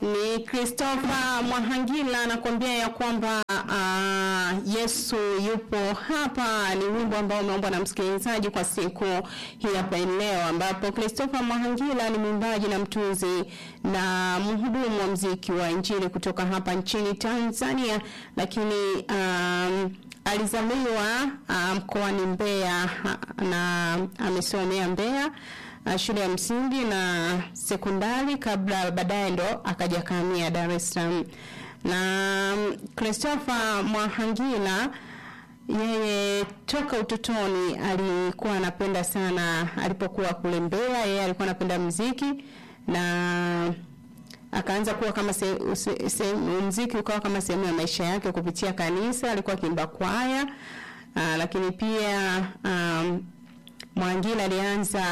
Ni Christopher Mwahangila anakuambia ya kwamba uh, Yesu yupo hapa. Ni wimbo ambao umeombwa na msikilizaji kwa siku hii hapa leo, ambapo Christopher Mwahangila ni mwimbaji na mtunzi na mhudumu wa mziki wa injili kutoka hapa nchini Tanzania, lakini um, alizaliwa uh, mkoani Mbeya na amesomea Mbeya uh, shule ya msingi na sekondari kabla baadaye ndo akaja kahamia Dar es Salaam. Na um, Christopher Mwahangila yeye toka utotoni alikuwa anapenda sana, alipokuwa kule Mbeya, yeye alikuwa anapenda muziki na akaanza kuwa kama se, se, se, muziki ukawa kama sehemu ya maisha yake kupitia kanisa. Alikuwa akiimba kwaya aa, lakini pia um, Mwangila alianza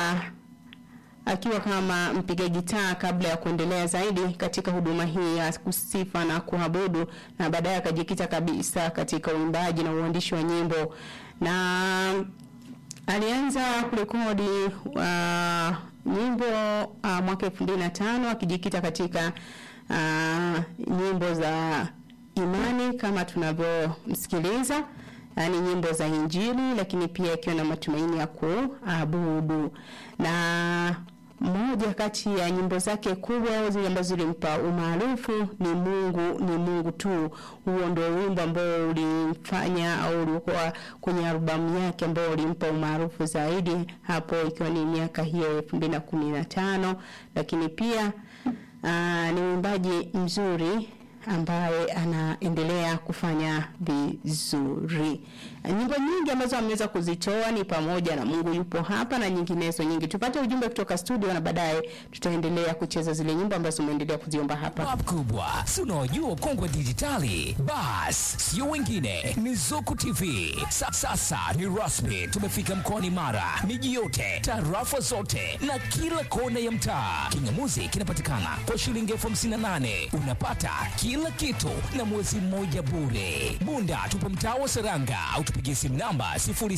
akiwa kama mpiga gitaa kabla ya kuendelea zaidi katika huduma hii ya kusifa na kuabudu, na baadaye akajikita kabisa katika uimbaji na uandishi wa nyimbo, na alianza kurekodi uh, nyimbo uh, mwaka elfu mbili na tano akijikita katika uh, nyimbo za imani kama tunavyomsikiliza yani nyimbo za Injili, lakini pia ikiwa na matumaini ya kuabudu. Na moja kati ya nyimbo zake kubwa zile ambazo zilimpa umaarufu ni Mungu ni Mungu tu. Huo ndio wimbo ambao ulimfanya au ulikuwa kwenye albamu yake ambao ulimpa umaarufu zaidi, hapo ikiwa ni miaka hiyo elfu mbili na kumi na tano. Lakini pia aa, ni mwimbaji mzuri ambaye anaendelea kufanya vizuri. Nyimbo nyingi ambazo ameweza kuzitoa ni pamoja na Mungu yupo hapa na nyinginezo nyingi. Tupate ujumbe kutoka studio na baadaye tutaendelea kucheza zile nyimbo ambazo umeendelea kuziomba hapa. Bab kubwa, si unaojua kongwe dijitali? Bas, sio wengine ni Zuku TV. Sa, sasa ni rasmi, tumefika mkoani Mara, miji yote, tarafa zote na kila kona ya mtaa. Kingamuzi kinapatikana kwa shilingi elfu hamsini na nane unapata kila kitu na mwezi mmoja bure. Bunda tupo mtaa wa Seranga au tupigie simu namba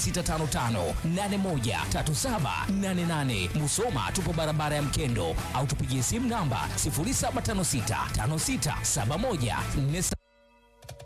0655813788. Musoma tupo barabara ya Mkendo au tupigie simu namba 0756567147